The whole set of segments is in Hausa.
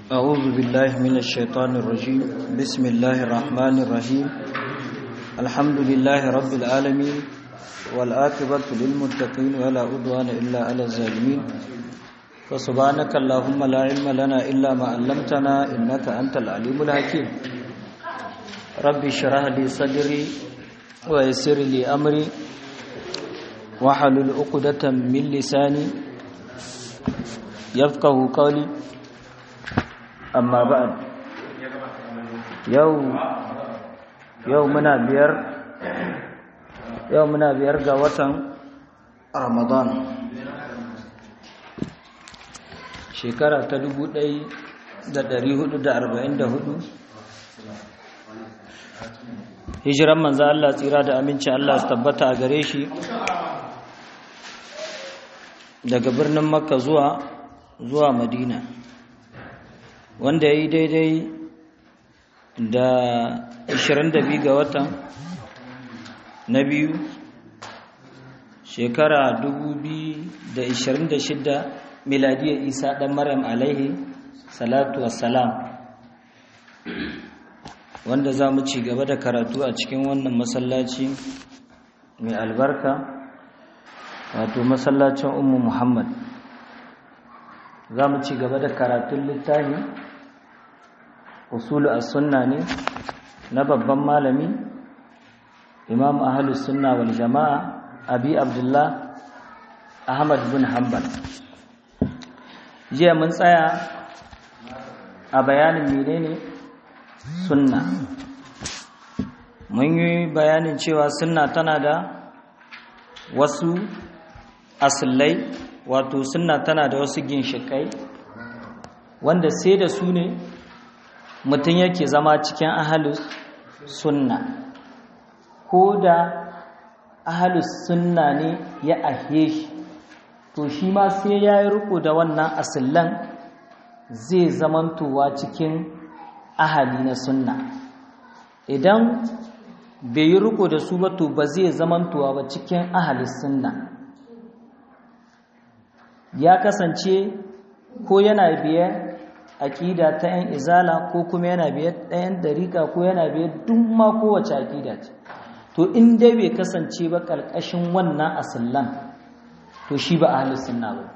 أعوذ بالله من الشيطان الرجيم بسم الله الرحمن الرحيم الحمد لله رب العالمين والآكبة للمتقين ولا عدوان إلا على الظالمين فسبحانك اللهم لا علم لنا إلا ما علمتنا إنك أنت العليم الحكيم رب اشرح لي صدري ويسر لي أمري وحلل عقدة من لساني يفقه قولي amma ba'ad yau yau muna biyar yau muna biyar ga watan ramadan shekara ta dubu ɗai da ɗari hudu da arba'in da hudu hijiran manzo Allah tsira da aminci Allah su tabbata a gare shi daga birnin makka zuwa zuwa madina wanda ya yi daidai da 22 ga watan na biyu shekara 2026 miladiyar isa ɗan maryam alaihi salatu wassalam wanda za mu ci gaba da karatu a cikin wannan masallaci mai albarka wato masallacin ummu muhammad za mu ci gaba da karatun littafi usulu as-sunna ne na babban malami imam ahlus sunna wal jama'a abi abdullah ahmad bin hanbal jiya mun tsaya a bayanin menene sunna mun yi bayanin cewa sunna tana da wasu asillai wato sunna tana da wasu ginshikai wanda sai da su ne mutum yake zama cikin ahalus sunna ko da ahalus sunna ne ya ahe shi to shi ma sai ya yi riko da wannan asillan zai zamantowa cikin ahali na sunna idan bai yi riko da su ba to ba zai zamantowa ba cikin ahalus sunna ya kasance ko yana biyar aƙida ta 'yan izala ko kuma yana biyar ɗayan dariƙa ko yana biyar duk ma kowace aƙida ce to in dai bai kasance ba ƙarƙashin wannan asallan to shi ba ahalus sunna ba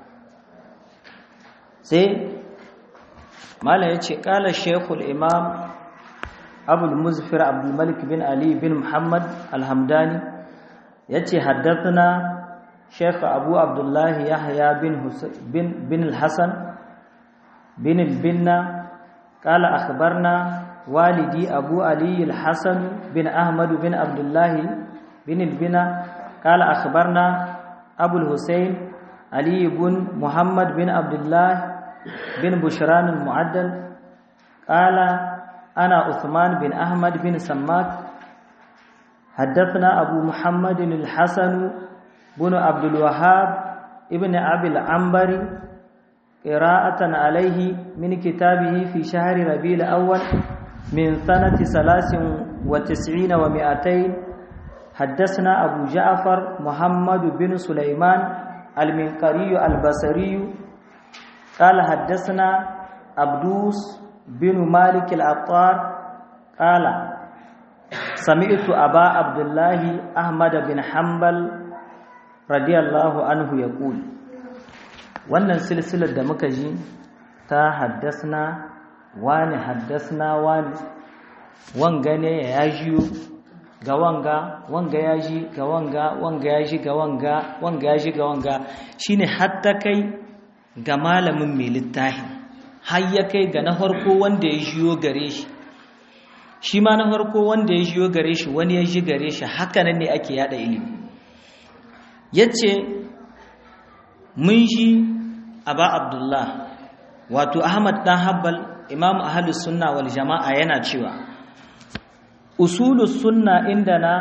sai malam ya ce ƙala shekul imam abul muzfir abdulmalik bin ali bin muhammad alhamdani ya ce haddathana شيخ أبو عبد الله يحيى بن, بن, بن الحسن بن البنا قال أخبرنا والدي أبو علي الحسن بن أحمد بن عبد الله بن البنا قال أخبرنا أبو الحسين علي بن محمد بن عبد الله بن بشران المعدل قال أنا عثمان بن أحمد بن سماك حدثنا أبو محمد الحسن بن عبد الوهاب ابن أبي العنبري قراءة عليه من كتابه في شهر ربيع الأول من سنة ثلاث وتسعين ومائتين حدثنا أبو جعفر محمد بن سليمان المنقري البصري قال حدثنا عبدوس بن مالك العطار قال سمعت أبا عبد الله أحمد بن حنبل radiyallahu anhu ya ƙuli wannan silsilar da muka ji ta haddasna wani haddasna wani wanga ne ya jiyo ga wanga wanga ya ji ga wanga wanga ya ji ga wanga wanga ya ji ga wanga shine hatta kai ga malamin mai littafi har ya kai ga na farko wanda ya jiyo gare shi shi ma na farko wanda ya jiyo gare shi wani ya ji gare shi haka nan ne ake yada ilimi ya ce mun shi aba abdullah wato ahmad dan habbal imam ahalus sunna wal jama'a yana cewa usulus sunna inda na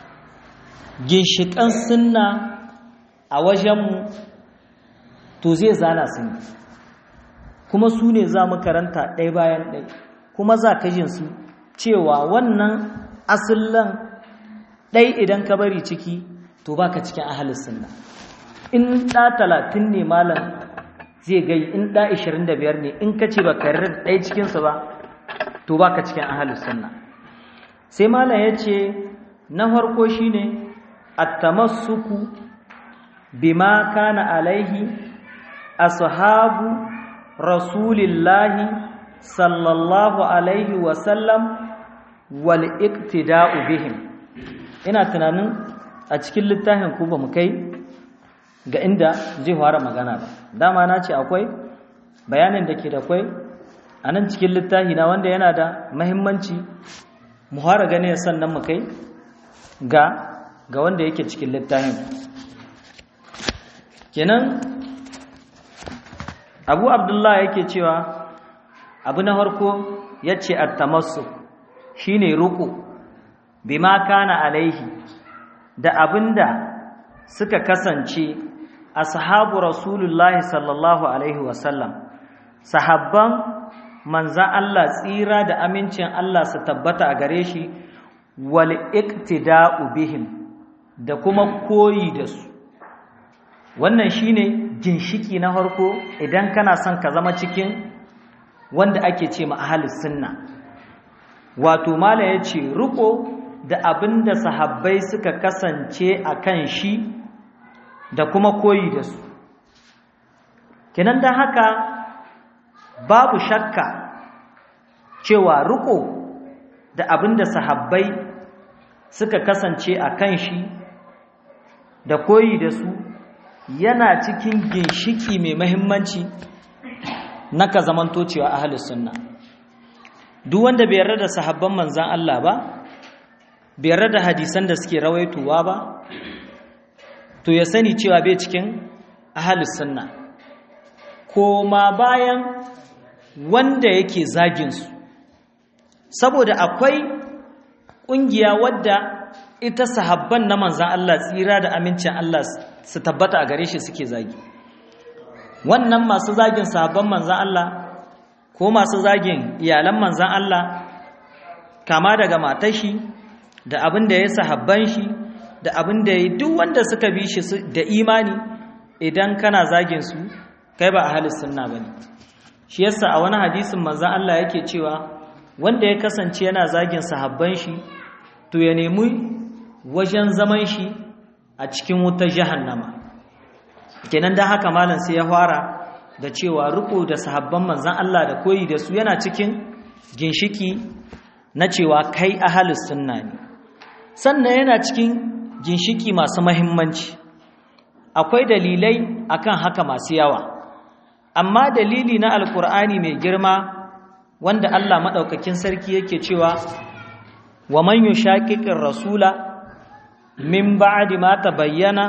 ginshiƙan sunna a wajenmu to zai zana sun kuma su ne za mu karanta ɗaya bayan ɗaya kuma za ka jin su cewa wannan asillan ɗai idan ka bari ciki to baka cikin ahalus sunna in ɗa talatin ne malam zai gai in ɗa 25 ne in ka ce ba ka yarda ɗaya cikinsu ba to ba ka cikin ahalus sunna sai malam ya ce na farko shine at-tamassuku bima kana alaihi ashabu rasulillahi sallallahu alaihi wasallam wal iqtida'u bihim ina tunanin a cikin littafin ku ba mu kai ga inda zai fara magana ba dama na ce akwai bayanin da ke da kwai a nan cikin littafi na wanda yana da mahimmanci mu fara gane sannan mu kai ga ga wanda yake cikin littafin kenan abu abdullahi yake cewa abu na harko ya ce attamassu shi ne ruku bima kana alaihi da abinda suka kasance ashabu rasulullahi sallallahu alaihi wasallam sahabban manzan Allah tsira da amincin Allah su tabbata a gare shi wal iqtida'u bihim da kuma koyi da su wannan shine ginshiki na farko idan kana son ka zama cikin wanda ake ce ma ahlus sunna wato mala yace riko da abinda sahabbai suka kasance akan shi da kuma koyi da su kenan dan haka babu shakka cewa riko da abinda sahabbai suka kasance akan shi da koyi da su yana cikin ginshiki mai mahimmanci na ka zamanto cewa ahlus sunna duk wanda bai yarda da sahabban manzan Allah ba bai yarda da hadisan da suke rawaitowa ba to ya sani cewa bai cikin ahlus sunna koma bayan wanda yake zagin su saboda akwai kungiya wadda ita sahabban na manzan Allah tsira da amincin Allah su tabbata a gare shi suke zagi wannan masu zagin sahabban manzan Allah ko masu zagin iyalan manzan Allah kama daga matashi da abin da ya sahabban shi da abin da ya duk wanda suka bi shi da imani idan kana zagin su kai ba a halis sunna bane shi yasa a wani hadisin manzan Allah yake cewa wanda ya kasance yana zagin sahabban shi to ya nemi wajen zaman shi a cikin wutar jahannama kenan da haka malam sai ya fara da cewa riko da sahabban manzan Allah da koyi da su yana cikin ginshiki na cewa kai ahalus sunna ne sannan yana cikin ginshiki masu mahimmanci akwai dalilai akan haka masu yawa amma dalili na alkur'ani mai girma wanda Allah madaukakin sarki yake cewa wa man yushaqiqir rasula min ba'di ma tabayyana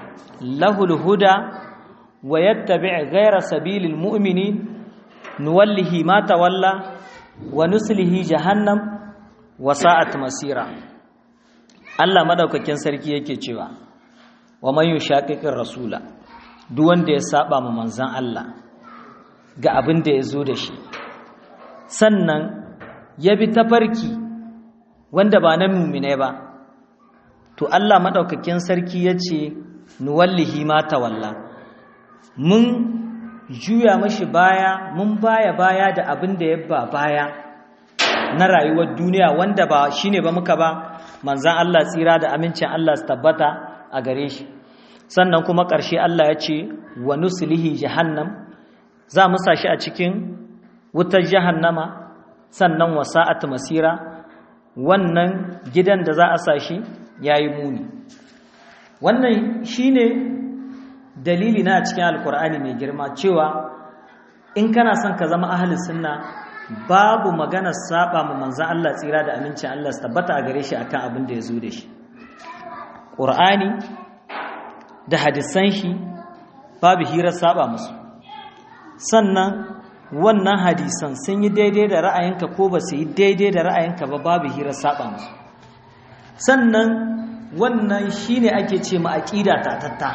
له الهدى ويتبع غير سبيل المؤمنين نوله ما تولى ونسله جهنم وساءت مسيرا Allah madaukakin sarki yake cewa wa man yushaqiqir rasula duk wanda ya saba ma manzon Allah ga abin da ya zo da shi sannan ya bi tafarki wanda ba na mu'mine ba to Allah madaukakin sarki yace nuwallihi ma tawalla mun juya mashi baya mun baya baya da abin da ya ba baya na rayuwar duniya wanda ba shine ba muka ba manzan Allah tsira da amincin Allah su tabbata a gare shi sannan kuma ƙarshe Allah ya ce wa nuslihi jahannam za mu sa shi a cikin wutar jahannama sannan wa sa'at masira wannan gidan da za a sa shi yayi muni wannan shine dalili na cikin alkur'ani mai girma cewa in kana son ka zama ahlus sunna babu magana saba ma manzo Allah tsira da amincin Allah su tabbata a gare shi akan abin da ya zo da shi qur'ani da hadisan shi babu hira saba musu sannan wannan hadisan sun yi daidai da ra'ayinka ko ba su yi daidai da ra'ayinka ba babu hira saba musu sannan wannan shine ake ce ma aqida tatatta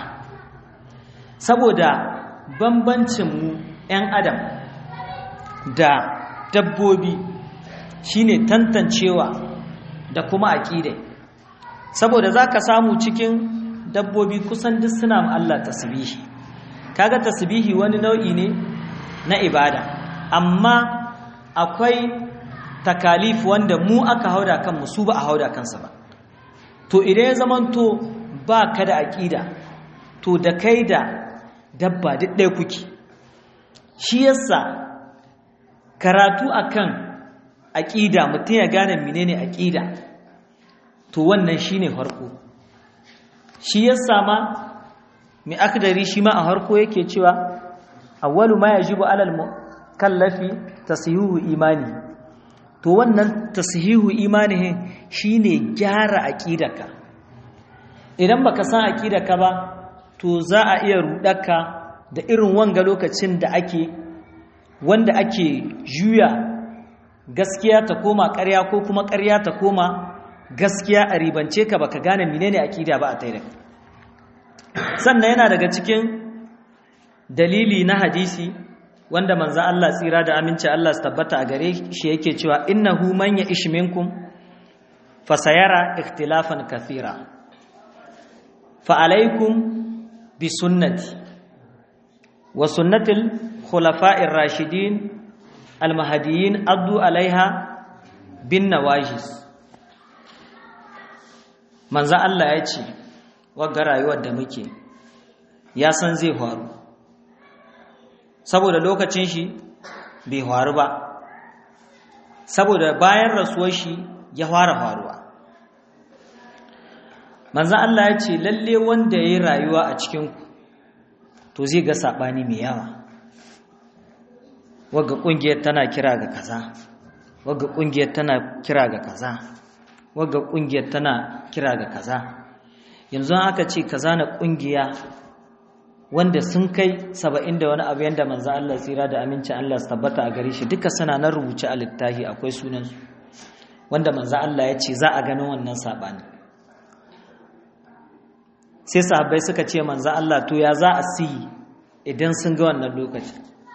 saboda bambancin mu ƴan adam da dabbobi shine tantancewa da kuma aqida saboda zaka samu cikin dabbobi kusan duk suna ma Allah tasbihi kaga tasbihi wani nau'i ne na ibada amma akwai takalif wanda mu aka hauda kanmu su ba a hauda kansa ba to idan ya zamanto ba ka da aƙida to da kai da dabba duk ɗaya kuke shi yasa karatu akan aƙida mutum ya gane menene aƙida to wannan shine farko shi yasa ma mai akdari shi ma a harko yake cewa awwalu ma yajibu alal mukallafi tasihihu imani to wannan tasihihu imanihi shine gyara aqidaka idan baka san aqidaka ba to za a iya rudaka da irin wanga lokacin da ake wanda ake juya gaskiya ta koma ƙarya ko kuma ƙarya ta koma gaskiya a ribance ka baka gane menene aqida ba a taida sannan yana daga cikin dalili na hadisi wanda manzo Allah tsira da aminci Allah su tabbata a gare shi yake cewa innahu man ya'ish minkum fasayara ikhtilafan kathira fa alaikum bi sunnati wa sunnatil khulafa'ir rashidin al mahdiyyin addu alaiha bin nawajis manzo Allah ya ce wagga rayuwar da muke ya san zai faru saboda lokacin shi bai faru ba saboda bayan rasuwar shi ya fara faruwa manzan Allah ya ce lalle wanda ya yi rayuwa a cikinku to zai ga saɓani mai yawa wagga ƙungiyar tana kira ga kaza wagga ƙungiyar tana kira ga kaza wagga ƙungiyar tana kira ga kaza yanzu aka ce kaza na ƙungiya wanda sun kai saba'in da wani abu yadda manzan Allah tsira da amincin Allah su tabbata a gare shi duka suna nan rubuce a littafi akwai sunansu wanda manzan Allah ya ce za a ganin wannan saɓani sai sahabbai suka ce manzan Allah to ya za a siyi idan sun ga wannan lokaci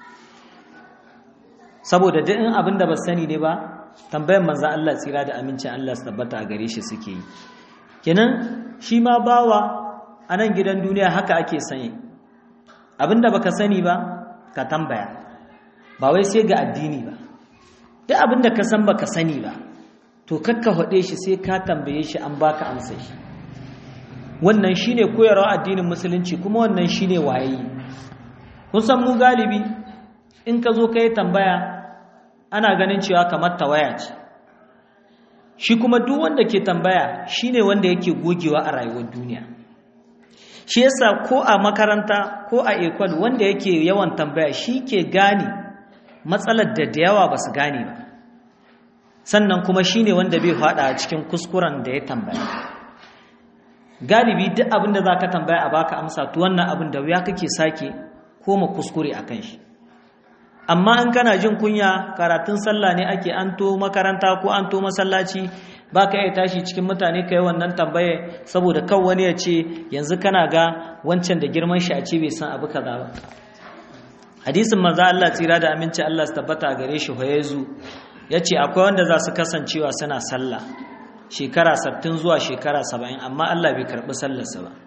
saboda duk in abin da ba sani ne ba tambayan manzan Allah tsira da amincin Allah su tabbata a gare shi suke yi kenan shi ma bawa a nan gidan duniya haka ake sanye abinda baka sani ba ka tambaya ba wai sai ga addini ba duk abinda ka san baka sani ba to kakka hade shi sai ka tambaye shi an baka amsa shi wannan shine koyarwa addinin musulunci kuma wannan shine waye kun san mu galibi in ka zo kai tambaya ana ganin cewa kamar tawaya ce shi kuma duk wanda ke tambaya shine wanda yake gogewa a rayuwar duniya shi yasa ko a makaranta ko a ekol wanda yake yawan tambaya shi ke gane matsalar da da yawa ba su gane ba sannan kuma shine wanda bai fada a cikin kuskuren da ya tambaya galibi duk abin da za ka tambaya a baka amsa to wannan abin da wuya kake sake koma kuskure a kan shi amma in kana jin kunya karatun sallah ne ake an to makaranta ko an to masallaci ba ka iya tashi cikin mutane ka yi wannan tambaye saboda kan wani ya ce yanzu kana ga wancan da girman shi a ce bai san abu kaza ba hadisin manzo Allah tsira da aminci Allah su tabbata gare shi hoyezu ya ce akwai wanda za su kasancewa suna sallah shekara 60 zuwa shekara 70 amma Allah bai karɓi sallarsa ba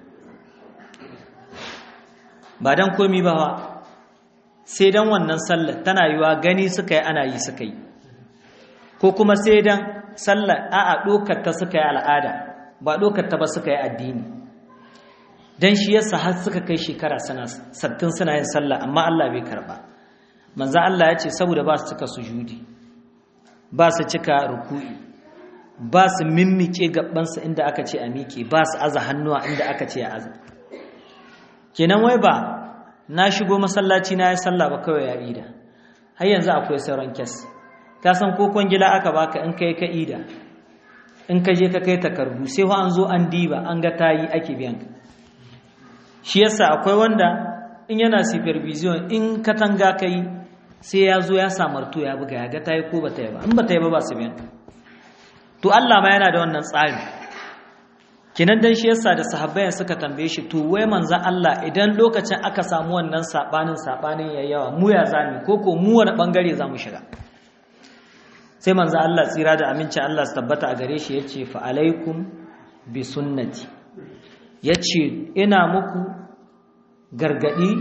ba dan komi ba sai dan wannan sallar tana yiwa gani suka yi ana yi suka yi ko kuma sai dan sallar a'a dokar ta suka yi al'ada ba dokar ta ba suka yi addini dan shi yasa har suka kai shekara sana sattin suna yin sallah amma Allah bai karba manzo Allah ya ce saboda ba su cika sujudi ba su cika ruku'i ba su mimmike gabansu inda aka ce a miƙe ba su aza hannuwa inda aka ce a aza kenan wai ba na shigo masallaci na ya sallah ba kawai ya ida har yanzu akwai sauran kes ka san ko kwangila aka baka in kai ka ida in ka je ka kai takardu sai wa an zo an diba an ga tayi ake biyan ka shi yasa akwai wanda in yana supervision in katanga kai sai ya zo ya samarto ya buga ya ga tayi ko ba ta yi ba in ba ta yi ba ba su biyan to Allah ma yana da wannan tsari kinan dan shi yasa da sahabbai suka tambaye shi to wai manzon Allah idan lokacin aka samu wannan sabanin sabanin yayyawa mu ya zami ko ko mu wani bangare zamu shiga sai manzon Allah tsira da aminci Allah su tabbata a gare shi yace fa alaikum bi sunnati yace ina muku gargadi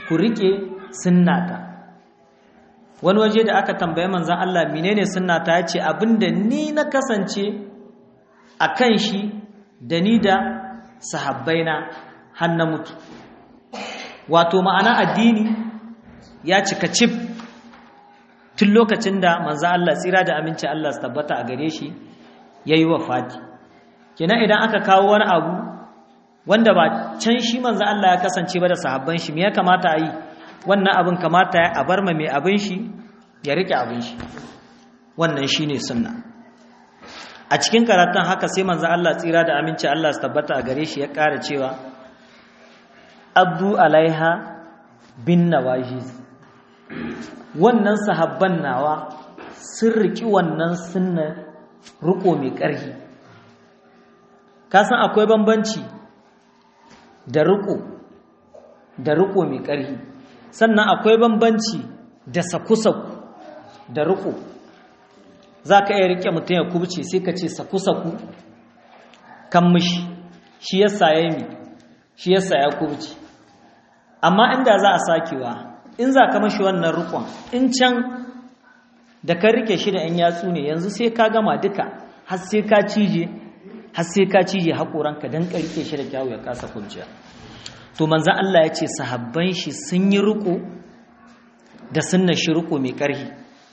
ku rike sunnata wani waje da aka tambaye manzan Allah menene sunnata ya ce abinda ni na kasance a kan shi da ni da sahabbaina har na mutu wato ma'ana addini ya cika cif tun lokacin da manzan Allah tsira da aminci Allah su tabbata a gare shi ya yi wa fati kenan idan aka kawo wani abu wanda ba can shi manzan Allah ya kasance ba da sahabban shi me ya kamata a yi wannan abin kamata ya bar ma mai abin shi ya rike abin shi wannan shi ne sunna a cikin karatun haka sai manzan Allah tsira da aminci Allah su tabbata a gare shi ya ƙara cewa abdu alaiha bin nawajiz wannan sahabban nawa sun riki wannan sunna riko mai ƙarfi kasan akwai bambanci da riko da riko mai ƙarfi sannan akwai bambanci da saku-saku da riko za ka iya rike mutum ya kubce sai ka ce saku-saku kan mishi shi yasa ya yi shi yasa ya kubce amma inda za a sakewa in za ka mashi wannan rukon in can da ka rike shi da 'yan yatsu ne yanzu sai ka gama duka har sai ka cije har sai ka cije haƙoranka don ka rike shi da kyawu ya kasa kunciya to manzan Allah ya ce sahabban shi sun yi riko da sunna shi riko mai ƙarfi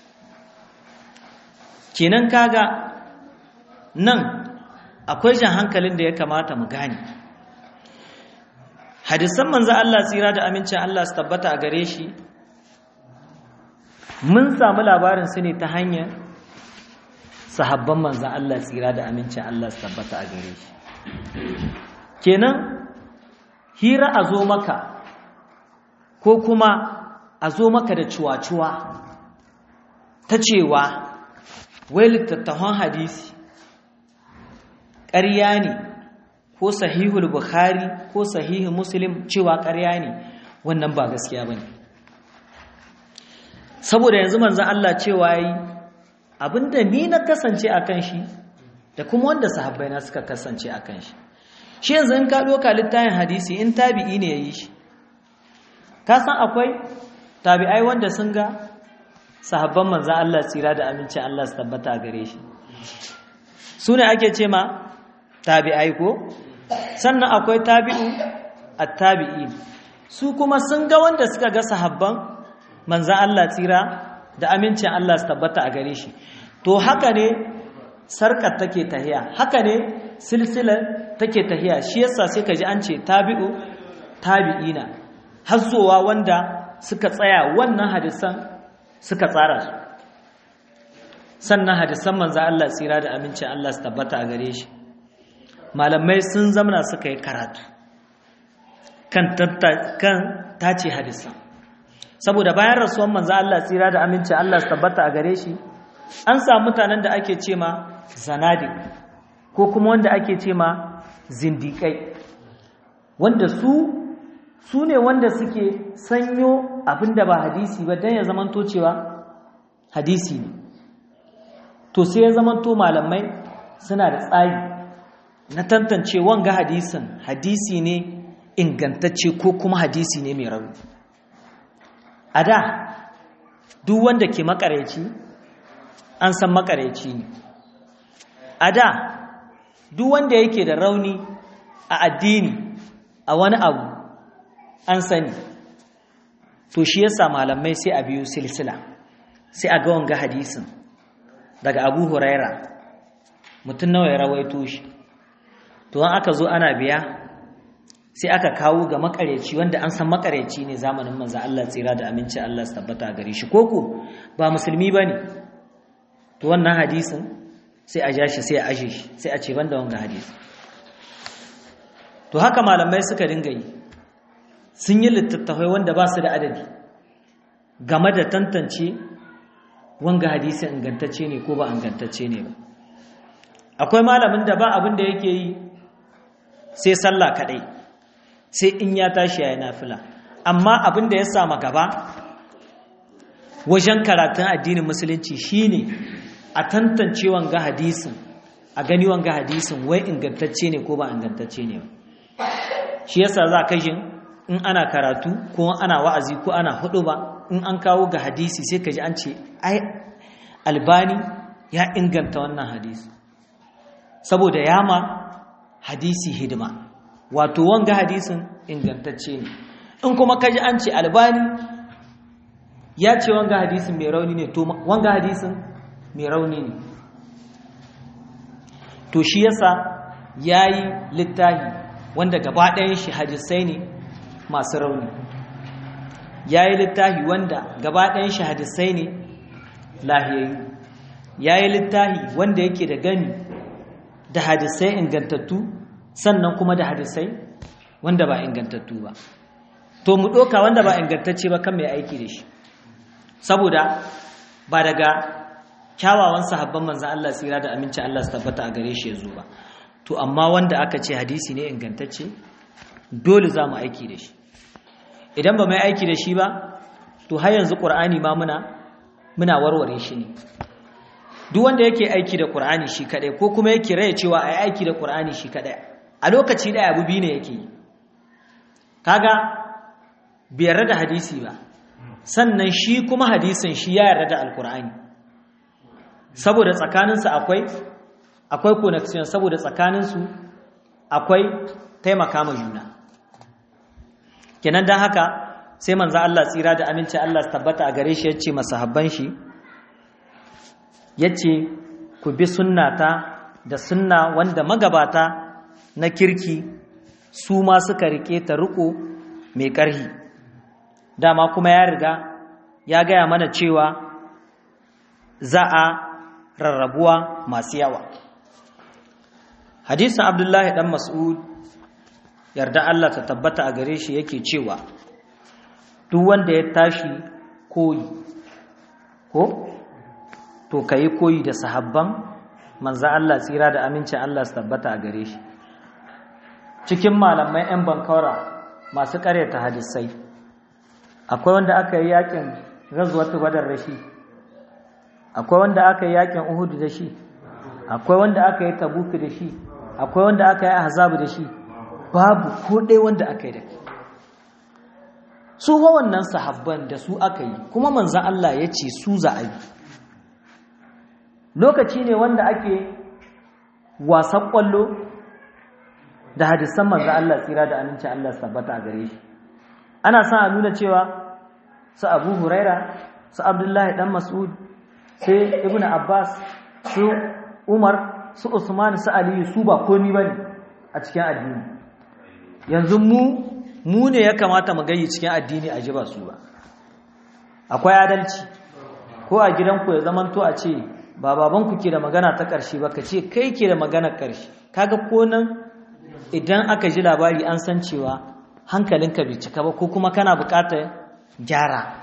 kenan kaga nan akwai jan hankalin da ya kamata mu gane hadisan manzan Allah tsira da amincin Allah su tabbata a gare shi mun samu labarin su ne ta hanyar sahabban manzan Allah tsira da amincin Allah su tabbata a gare shi kenan hira a zo maka ko kuma a zo maka da cuwa-cuwa ta cewa wai littattafan hadisi ƙarya ne ko sahihul bukhari ko sahihu muslim cewa ƙarya ne wannan ba gaskiya ba ne saboda yanzu manzan Allah cewa yi abinda ni na kasance a kan shi da kuma wanda sahabbai na suka kasance a kan shi shi yanzu in ka ɗoka littafin hadisi in tabi'i ne ya yi shi ka san akwai tabi'ai wanda sun ga sahabban manzan Allah tsira da aminci Allah su tabbata a gare shi su ne ake ce ma tabi'ai ko sannan akwai tabi'u a tabi'i su kuma sun ga wanda suka ga sahabban manzan Allah tsira da amincin Allah su tabbata a gare shi to haka ne sarkar take tahiya haka ne silsilar take tahiya shi yasa sai ka ji an ce tabi'u tabi'ina hazzowa wanda suka tsaya wannan hadisan suka tsara su sannan hadisan manzo Allah tsira da amincin Allah su tabbata a gare shi malamai sun zamana suka yi karatu kan kan tace hadisan saboda bayan rasuwan manzo Allah tsira da amincin Allah su tabbata a gare shi an samu mutanen da ake ce ma zanadi ko kuma wanda ake ce ma zindikai wanda su su ne wanda suke sanyo abinda ba hadisi ba don ya zamanto cewa hadisi ne to sai ya zamanto malamai suna da tsari na tantance wanga hadisin hadisi ne ingantacce ko kuma hadisi ne mai rauni a da duk wanda ke makareci an san makareci ne a da duk wanda yake da rauni a addini a wani abu an sani to shi yasa malamai sai a biyu silsila sai a ga wanga hadisin daga abu huraira mutum nawa ya rawaito shi to an aka zo ana biya sai aka kawo ga makareci wanda an san makareci ne zamanin manzo Allah tsira da aminci Allah su tabbata gare shi koko ba musulmi bane to wannan hadisin sai a ja shi sai a aje shi sai a ce banda wanga hadisi to haka malamai suka dinga yi sun yi littattafai wanda ba su da adadi game da tantance wanga hadisi ingantacce ne ko ba ingantacce ne ba akwai malamin da ba abin da yake yi sai sallah kadai sai in ya tashi yayin nafila amma abin da ya sama gaba wajen karatun addinin musulunci shine a tantance wanga hadisin a gani wanga hadisin wai ingantacce ne ko ba ingantacce ne ba shi yasa za ka jin in ana karatu ko ana wa'azi ko ana hudu ba in an kawo ga hadisi sai ka ji an ce ai albani ya inganta wannan hadisi saboda yama hadisi hidima wato wanga hadisin ingantacce ne in kuma kaji an ce albani ya ce wanga hadisin mai rauni ne to wanga hadisin mai rauni ne to shi yasa yayi littahi wanda gaba ɗayan shi hadisai ne masu rauni yayi littahi wanda gaba ɗayan shi hadisai ne lahiyayyu yayi littahi wanda yake da gani da hadisai ingantattu sannan kuma da hadisai wanda ba ingantattu ba to mu ɗoka wanda ba ingantacce ba kan mai aiki da shi saboda ba daga kyawawan sahabban manzan Allah tsira da aminci Allah su tabbata a gare shi ya zo ba to amma wanda aka ce hadisi ne ingantacce dole za mu aiki da shi idan ba mai aiki da shi ba to har yanzu ƙur'ani ma muna muna warware shi ne duk wanda yake aiki da ƙur'ani shi kaɗai ko kuma yake raya cewa a yi aiki da ƙur'ani shi kaɗai a lokaci ɗaya abu biyu ne yake yi kaga bai yarda da hadisi ba sannan shi kuma hadisin shi ya yarda da alkur'ani saboda tsakaninsu akwai akwai connection saboda tsakaninsu akwai taimaka ma juna kenan don haka sai manzo Allah tsira da aminci Allah su tabbata a gare shi yace masahabban shi yace ku bi sunnata da sunna wanda magabata na kirki su ma suka rike ta riko mai ƙarhi dama kuma ya riga ya gaya mana cewa za a rarrabuwa masu yawa hadisin abdullahi dan mas'ud yarda Allah ta tabbata a gare shi yake cewa duk wanda ya tashi koyi ko to kayi koyi da sahabban manzo Allah tsira da amincin Allah su tabbata a gare shi cikin malamai 'yan bankawara masu karyata hadisai akwai wanda aka yi yakin gazuwatu badar da shi akwai wanda aka yi yakin uhudu da shi akwai wanda aka yi tabuki da shi akwai wanda aka yi ahzabu da shi babu ko ɗaya wanda aka yi da shi su wannan sahabban da su aka yi kuma manzan Allah ya ce su za a yi lokaci ne wanda ake wasan ƙwallo da hadisan manzan Allah tsira da aminci Allah sabbata a gare shi ana son a nuna cewa su abu huraira su abdullahi dan mas'ud sai ibn abbas su umar su usman su aliyu su ba komi ba ne a cikin addini yanzu mu mu ne ya kamata mu gayi cikin addini a ji ba su ba akwai adalci ko a gidanku ya zamanto a ce ba babanku ke da magana ta ƙarshe ba ka ce kai ke da magana ƙarshe kaga ko nan idan aka ji labari an san cewa hankalinka bai cika ba ko kuma kana buƙatar gyara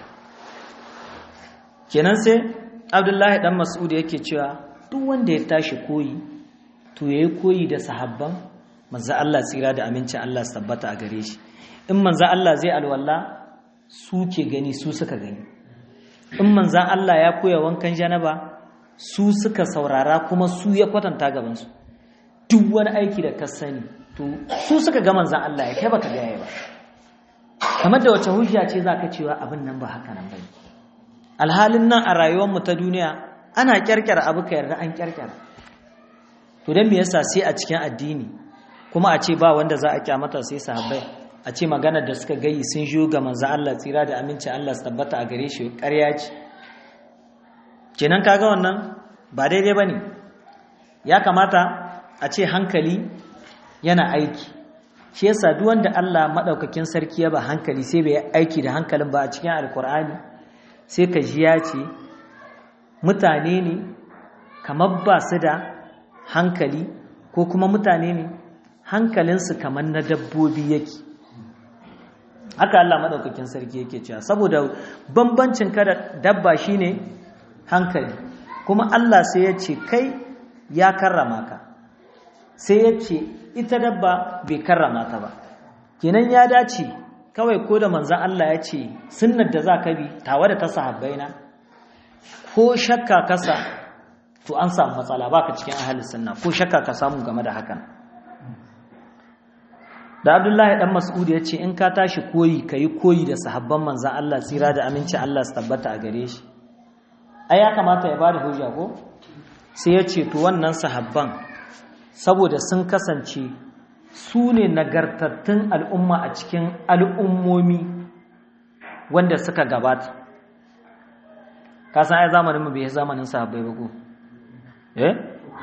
kenan sai abdullahi dan mas'ud yake cewa duk wanda ya tashi koyi to yayi koyi da sahabban manzo Allah tsira da amincin Allah su tabbata a gare shi in manzo Allah zai alwala su ke gani su suka gani in manzo Allah ya koya wankan janaba su suka saurara kuma su ya kwatanta gaban su duk wani aiki da ka sani to su suka ga manzan Allah ya kai baka gaya ba kamar da wace hujja ce zaka cewa abin nan ba haka nan bane alhalin nan a rayuwar mu ta duniya ana kyarkyar abu ka yarda an kyarkyar to dan me yasa sai a cikin addini kuma a ce ba wanda za a kyamata sai sahabbai a ce maganar da suka gayi sun jiyo ga manzan Allah tsira da aminci Allah su tabbata a gare shi ƙarya ce kenan kaga wannan ba daidai bane ya kamata a ce hankali yana aiki shi yasa duk wanda Allah madaukakin sarki ya ba hankali sai bai aiki da hankalin ba a cikin alkur'ani sai ka ji ya ce mutane ne kamar ba su da hankali ko kuma mutane ne hankalinsu kamar na dabbobi yake haka Allah madaukakin sarki yake cewa saboda bambancin ka da dabba shine hankali kuma Allah sai ya ce kai ya karrama ka sai ya ce ita dabba bai karrama ta ba kenan ya dace kawai ko da manzan Allah ya ce sunnar da za ka bi tawa da ta sahabbaina ko shakka kasa to an samu matsala baka cikin ahalin sunna ko shakka ka samu game da hakan da abdullahi dan mas'ud ya ce in ka tashi koyi ka yi koyi da sahabban manzan Allah tsira da aminci Allah su tabbata a gare shi ai ya kamata ya bada hujja ko sai ya ce to wannan sahabban saboda sun kasance su ne nagartattun al'umma a cikin al'ummomi wanda suka gabata ka san ai zamanin mu bai zamanin sahabbai ba ko eh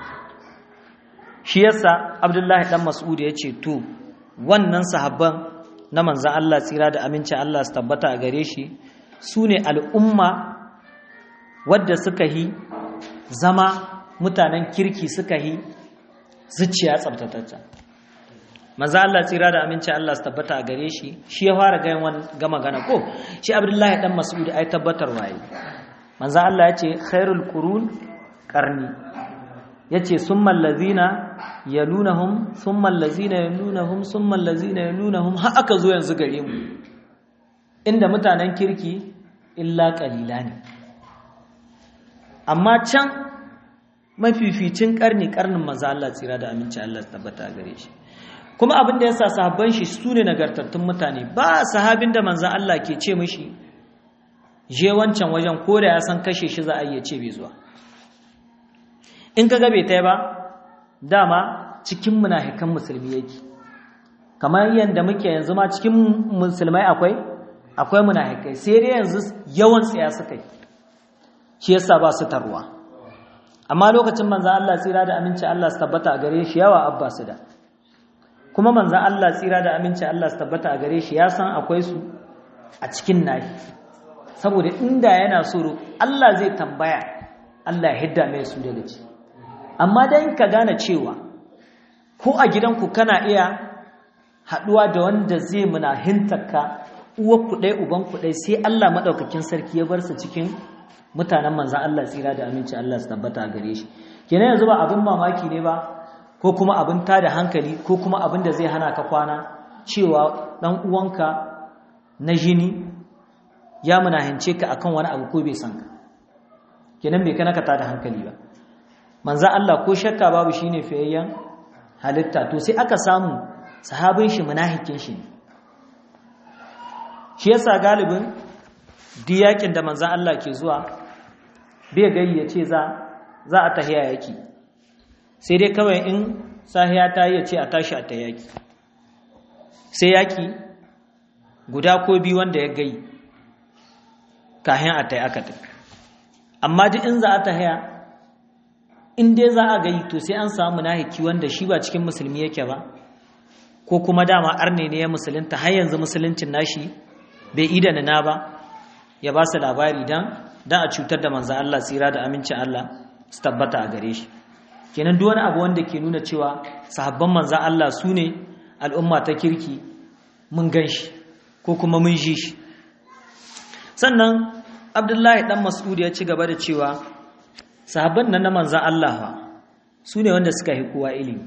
shi yasa abdullahi dan mas'ud ya ce to wannan sahabban na manzan Allah tsira da amincin Allah su tabbata a gare shi su ne al'umma wadda suka yi zama mutanen kirki suka yi zuciya tsabtatacce manzan Allah tsira da amincin Allah su tabbata a gare shi shi ya fara gama gana ko shi abdullahi dan mas'ud ai tabbatar waye manzan Allah ya ce khairul qurun qarni yace summal ladina yalunahum summal ladina yalunahum summal ladina yalunahum har aka zo yanzu gare mu inda mutanen kirki illa qalila ne amma can mafificin karni karnin manzo Allah tsira da aminci Allah tabbata gare shi kuma abin da yasa sahabban shi sune nagartattun mutane ba sahabin da manzo Allah ke ce mishi je wancan wajen ko da ya san kashe shi za a iya ce bai zuwa in ka bai ta ba dama cikin munafikan musulmi yake kamar yadda muke yanzu ma cikin musulmai akwai akwai munafikai sai dai yanzu yawan tsaya suka yi shi yasa ba su tarwa amma lokacin manzan Allah tsira da aminci Allah su tabbata a gare shi yawa abba su da kuma manzan Allah tsira da aminci Allah su tabbata a gare shi ya san akwai su a cikin nahi saboda inda yana so Allah zai tambaya Allah ya hidda mai su daga ciki amma dan ka gane cewa ko a gidanku kana iya haɗuwa da wanda zai muna hintarka uwar kuɗai uban kuɗai sai Allah maɗaukakin sarki ya bar su cikin mutanen manzan Allah tsira da aminci Allah su tabbata gare shi kenan yanzu ba abin mamaki ne ba ko kuma abin tada hankali ko kuma abin da zai hana ka kwana cewa ɗan uwanka na jini ya munahince ka akan wani abu ko bai san ka kenan bai kana ka tada hankali ba manza Allah ko shakka babu shine fiyayyen halitta to sai aka samu sahabin shi munafikin shi ne shi yasa galibin diyakin da manza Allah ke zuwa bai gayi ya ce za za a tahiya yaki sai dai kawai in sahiya ta yi ya ce a tashi a ta yaki sai yaki guda ko biyu wanda ya gayi kahin a ta yi aka tafi amma duk in za a tahiya in dai za a gayi to sai an samu munafiki wanda shi ba cikin musulmi yake ba ko kuma dama arne ne ya musulunta har yanzu musuluncin nashi bai idana na ba ya ba su labari dan dan a cutar da manzo Allah tsira da amincin Allah su tabbata a gare shi kenan duk wani abu wanda ke nuna cewa sahabban manzo Allah su ne al'umma ta kirki mun gan shi ko kuma mun ji shi sannan Abdullahi dan Mas'ud ya ci gaba da cewa sahabban nan na manzan Allah ba su ne wanda suka yi kowa ilimi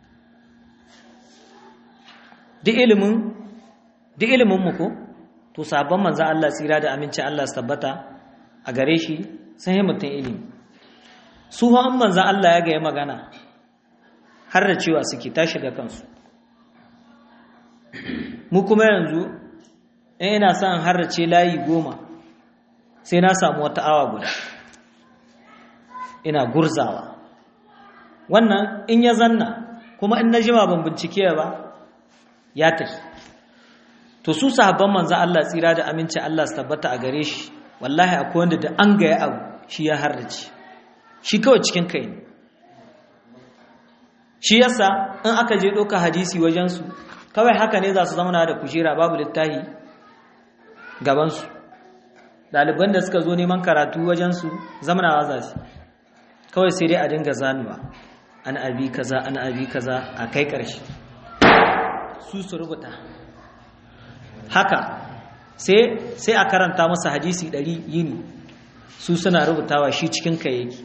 duk ilimin duk ilimin mu ko to sahabban manzan Allah tsira da amincin Allah su tabbata a gare shi sun yi mutum ilimi su an manzan Allah ya gaya magana har da cewa suke ta shiga kansu mu kuma yanzu in ina son harrace layi goma sai na samu wata awa guda ina gurzawa wannan in ya zanna kuma in na jima ban bincike ba ya tafi to su sahabban manzo Allah tsira da aminci Allah su tabbata a gare shi wallahi akwai wanda da an gaya abu shi ya harrace shi kawai cikin kai ne shi yasa in aka je ɗauka hadisi wajensu kawai haka ne za su zama da kujera babu littahi gabansu ɗaliban da suka zo neman karatu wajensu zamanawa za su kawai sai dai a dinga zanuwa an abi kaza an abi kaza a kai ƙarshe su su rubuta haka sai sai a karanta masa hadisi ɗari yini su suna rubutawa shi cikin ka yake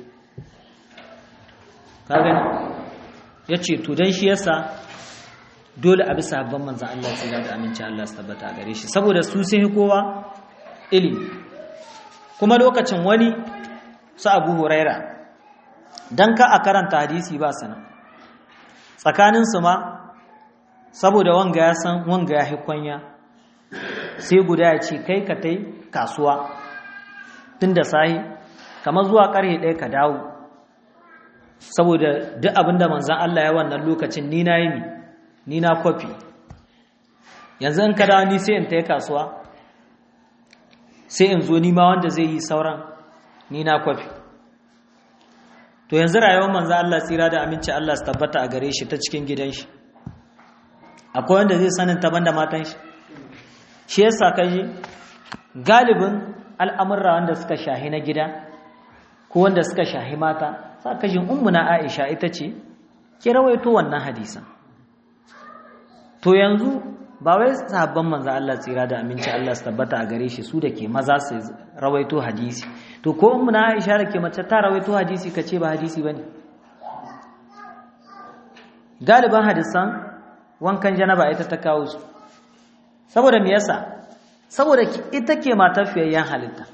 ka gani ya ce to don shi yasa dole a bisa habban manzan Allah tsira da aminci Allah su tabbata a gare shi saboda su sun kowa ilimi kuma lokacin wani su abu huraira don ka a karanta hadisi ba sana tsakaninsu ma saboda wanga ya san wanga ya kwanya sai guda ya ce kai ka tai kasuwa tun da sahi kamar zuwa ƙarhe ɗaya ka dawo saboda duk abin da manzan Allah ya wannan lokacin ni na yi ni ni na kwafi yanzu in ka dawo ni sai in tai kasuwa sai in zo nima wanda zai yi sauran ni na kwafi to yanzu rayuwar manzo Allah tsira da aminci Allah su tabbata a gare shi ta cikin gidan shi akwai wanda zai sanin ta banda matan shi shi yasa kaji galibin al'amurra wanda suka shahi na gida ko wanda suka shahi mata sa kaji ummuna Aisha ita ce ki rawaito wannan hadisan to yanzu ba wai sahabban manzo Allah tsira da aminci Allah su tabbata a gare shi su da ke maza su rawaito hadisi to ko ummu na Aisha da ke mace ta rawaito hadisi kace ba hadisi bane galiban hadisan wankan janaba ita ta kawo su saboda me yasa saboda ita ke matar fiyayyen halitta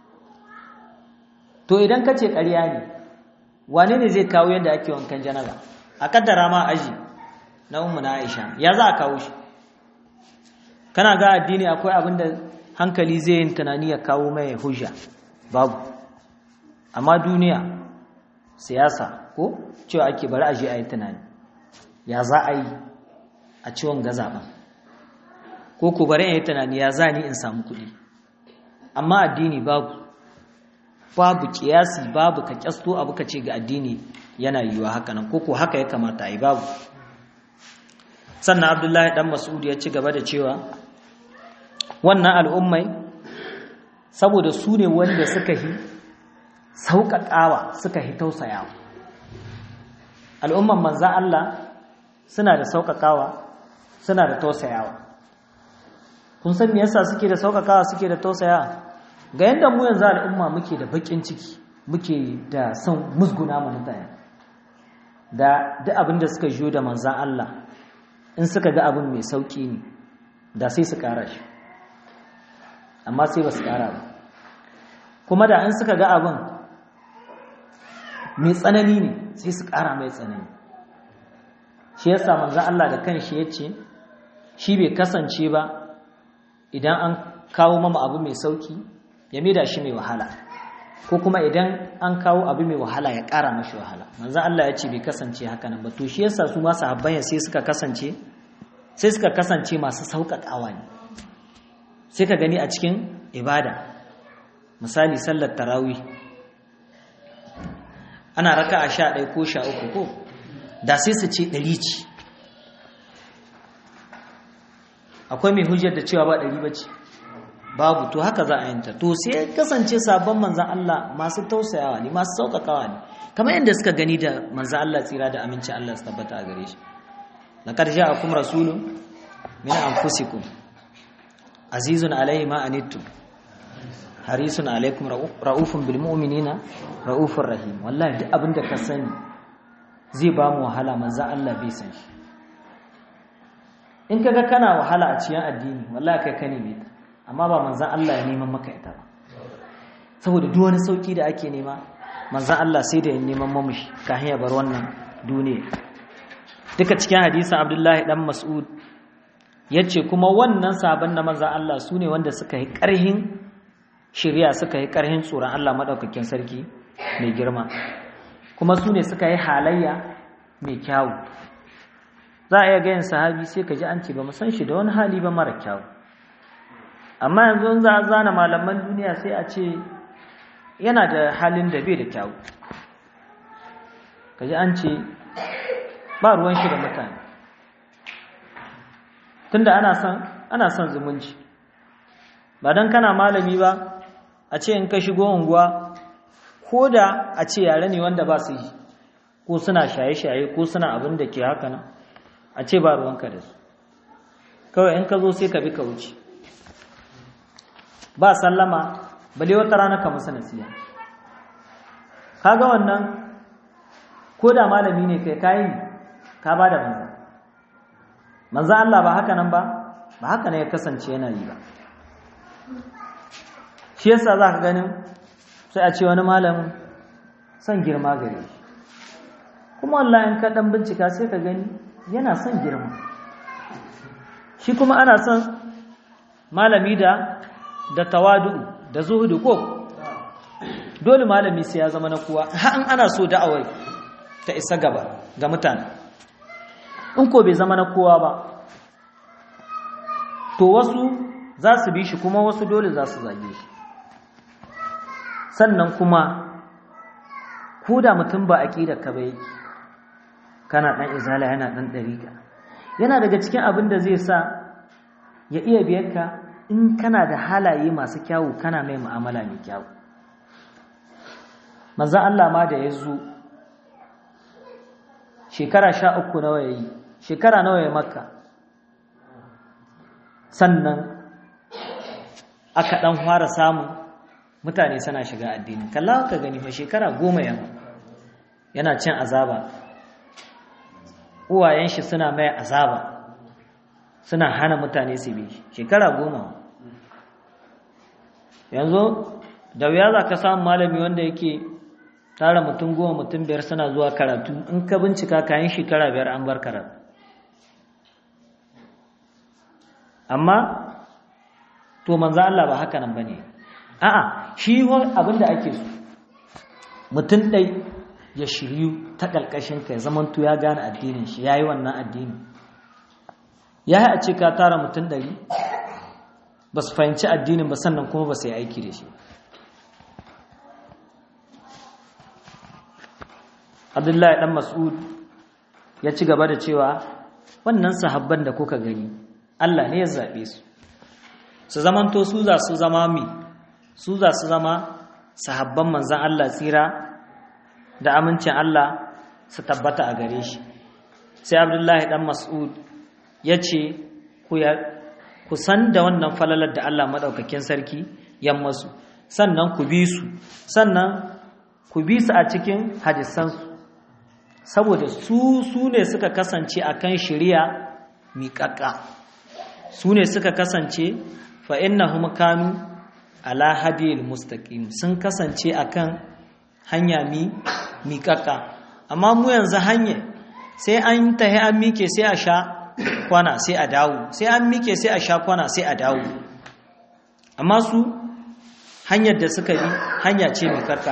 to idan kace ƙarya ne wane ne zai kawo yadda ake wankan janaba a kaddara ma aji na ummu na Aisha ya za a kawo shi kana ga addini akwai abin da hankali zai yin tunani ya kawo mai hujja babu amma duniya siyasa ko cewa ake bari a je a yi tunani ya za a yi a ciwon gazaban ko ku bari a yi tunani ya za ni in samu kuɗi amma addini babu babu kiyasi babu ka kyasto abu ka ce ga addini yana yiwuwa haka nan ko ko haka ya kamata a yi babu sannan abdullahi dan mas'ud ya ci gaba da cewa wannan al'ummai saboda su ne wanda suka yi sauƙaƙawa suka yi tausayawa al'umman manzan Allah suna da sauƙaƙawa suna da tausayawa kun san me yasa suke da sauƙaƙawa suke da tausayawa ga yadda mu yanzu al'umma muke da baƙin ciki muke da son musguna mu mutane da duk abin da suka jiyo da manzan Allah in suka ga abin mai sauƙi ne da sai su ƙara shi amma sai ba su ƙara ba kuma da in suka ga abin mai tsanani ne sai su ƙara mai tsanani shi yasa manzan Allah da kanshi ya ce shi bai kasance ba idan an kawo mama abu mai sauƙi ya maida shi mai wahala ko kuma idan an kawo abu mai wahala ya ƙara mashi wahala manzan Allah ya ce bai kasance haka nan ba to shi yasa su masu habban sai suka kasance sai suka kasance masu sauƙaƙawa ne sai ka gani a cikin ibada misali sallar tarawih ana raka a sha ɗaya ko sha uku ko da sai su ce ɗari ce akwai mai hujjar da cewa ba ɗari ba ce babu to haka za a yanta to sai kasance sabon manzan Allah masu tausayawa ne masu sauƙaƙawa ne kamar yadda suka gani da manzan Allah tsira da aminci Allah su tabbata a gare shi laqad ja'akum rasulun min anfusikum azizun alayhi ma anittum harisun alaikum ra'ufun bil mu'minina ra'ufur rahim wallahi duk abinda ka sani zai ba mu wahala manzo Allah bai san shi in kaga kana wahala a cikin addini wallahi kai kane ne amma ba manzo Allah ya neman maka ita ba saboda duk wani sauki da ake nema manzo Allah sai da ya neman mamushi kafin ya bar wannan duniya duka cikin hadisin Abdullahi dan Mas'ud yace kuma wannan sabon na manzo Allah sune wanda suka yi karhin shirya suka yi karhin tsoron Allah madaukakin sarki mai girma kuma sune suka yi halayya mai kyawu za a iya gayin sahabi sai ka ji an ce ba mu san shi da wani hali ba mara kyawu amma yanzu za a zana malaman duniya sai a ce yana da halin da bai da kyawu ka ji an ce ba ruwan shi da mutane tunda ana son ana son zumunci ba dan kana malami ba a ce in ka shigo unguwa ko da a ce yare ne wanda ba su yi ko suna shaye-shaye ko suna abin da ke haka nan a ce ba ruwanka da su kawai in ka zo sai ka bi ka wuce ba sallama bale wata rana ka musu nasiya kaga wannan ko da malami ne kai kayi ka ba da manzo manzo Allah ba haka nan ba ba haka ne ya kasance yana yi ba shi yasa za ka ganin sai a ce wani malamin son girma gare shi kuma wallahi in ka dan bincika sai ka gani yana son girma shi kuma ana son malami da da tawadu da zuhudu ko dole malami sai ya zama na kowa har ana so da'awai ta isa gaba ga mutane in ko bai zama na kowa ba to wasu za su bi shi kuma wasu dole za su zage shi sannan kuma ko da mutum ba aƙidar ka ba yake kana ɗan izala yana ɗan ɗariƙa yana daga cikin abin da zai sa ya iya biyar ka in kana da halaye masu kyawu kana mai mu'amala mai kyawu manzan Allah ma da ya zo shekara sha uku nawa ya yi shekara nawa ya makka sannan aka ɗan fara samun mutane suna shiga addini kalla ka gani fa shekara goma yana yana cin azaba uwayen shi suna mai azaba suna hana mutane su bi shekara goma yanzu da wuya za ka samu malami wanda yake tara mutum goma mutum biyar suna zuwa karatu in ka bincika kayan shekara biyar an bar karatu amma to manzo Allah ba haka nan bane a'a shi abinda ake so mutum dai ya shiryu ta kalkashin ka ya zamanto ya gane addinin shi yayi wannan addini ya yi a ce ka tara mutum ɗari ba su fahimci addinin ba sannan kuma ba su yi aiki da shi abdullahi ɗan mas'ud ya ci gaba da cewa wannan sahabban da kuka gani allah ne ya zaɓe su su zamanto su za su zama mi su za su zama sahabban manzan allah tsira da amincin allah su tabbata a gare shi sai abdullahi ɗan mas'ud ya ce ku san da wannan falalar da Allah maɗaukakin sarki yammasu sannan ku bi su sannan ku bi su a cikin hadisansu saboda su su ne suka kasance a kan shirya miƙaƙa su ne suka kasance fa'innahum kanu ala hadiyar mustaƙim sun kasance a kan hanya miƙaƙa amma mu yanzu hanya sai an tahi an mike sai a sha kwana sai a dawo sai an mike sai a sha kwana sai a dawo amma su hanyar da suka bi hanya ce mai karka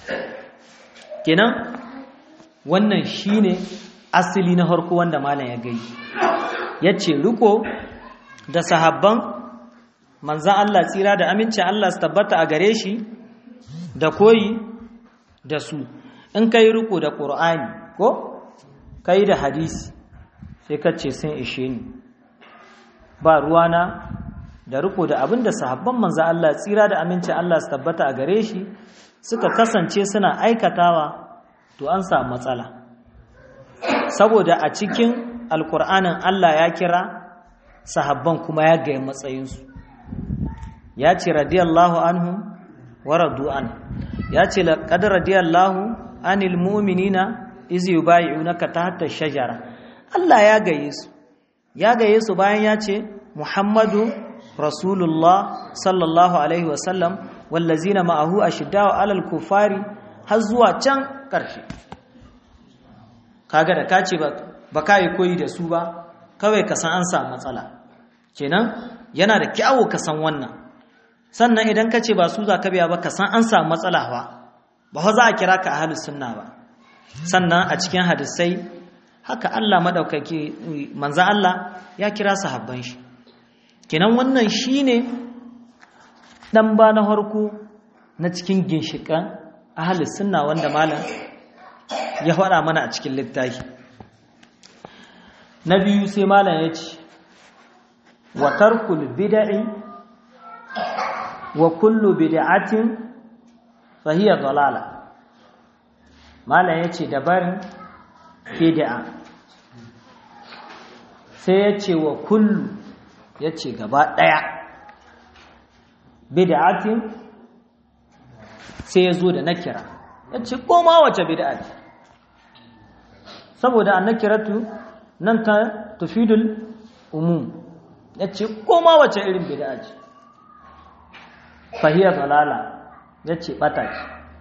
kenan wannan shine asali na harko wanda malam ya gai yace riko da sahabban manzan Allah tsira da amincin Allah su tabbata a gare shi da koyi da su in kai riko da Qur'ani ko kai da hadisi sai ka ce sun ishe ni ba ruwana da riko da abin da sahabban manzo Allah tsira da aminci Allah su tabbata a gare shi suka kasance suna aikatawa to an samu matsala saboda a cikin alkur'anin Allah ya kira sahabban kuma ya gaya matsayinsu ya ce radiyallahu anhu wa radu an ya ce laqad radiyallahu anil mu'minina iz yubay'unaka tahta shajara Allah ya gaye su ya gaye su bayan ya ce Muhammadu Rasulullah sallallahu alaihi wasallam wallazina ma'ahu ashiddau alal kufari har zuwa can ƙarshe kaga da ka ce ba ka yi koyi da su ba kawai ka san an samu matsala kenan yana da kyawu ka san wannan sannan idan ka ce ba su za ka biya ba ka san an samu matsala ba ba za a kira ka ahlus sunna ba sannan a cikin hadisai haka Allah madaukaki manzo Allah ya kira sahabban shi kenan wannan shine dan ba na harko na cikin ginshikan ahlus sunna wanda malam ya faɗa mana a cikin littafi na biyu sai malam ya ce wa tarkul bid'i wa kullu bid'atin fa hiya dalala malam ya ce dabarin bid'a sai ya ce wa kullu ya ce gaba ɗaya bid'atin sai ya zo da nakira ya ce koma wace bid'a ce saboda annakiratu nan ta tufidul umum ya ce koma wace irin bid'a ce fahiyar dalala ya ce ɓata ce